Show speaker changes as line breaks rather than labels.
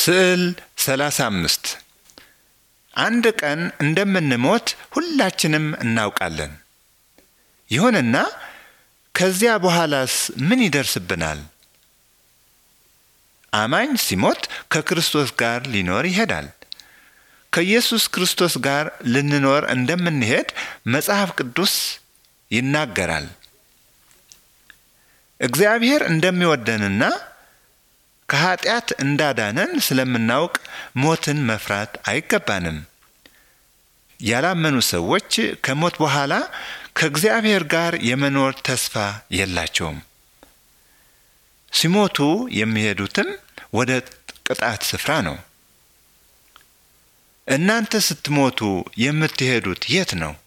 ስዕል 35 አንድ ቀን እንደምንሞት ሁላችንም እናውቃለን። ይሁንና ከዚያ በኋላስ ምን ይደርስብናል? አማኝ ሲሞት ከክርስቶስ ጋር ሊኖር ይሄዳል። ከኢየሱስ ክርስቶስ ጋር ልንኖር እንደምንሄድ መጽሐፍ ቅዱስ ይናገራል። እግዚአብሔር እንደሚወደንና ከኀጢአት እንዳዳነን ስለምናውቅ ሞትን መፍራት አይገባንም። ያላመኑ ሰዎች ከሞት በኋላ ከእግዚአብሔር ጋር የመኖር ተስፋ የላቸውም። ሲሞቱ የሚሄዱትም ወደ ቅጣት ስፍራ ነው። እናንተ ስትሞቱ የምትሄዱት የት ነው?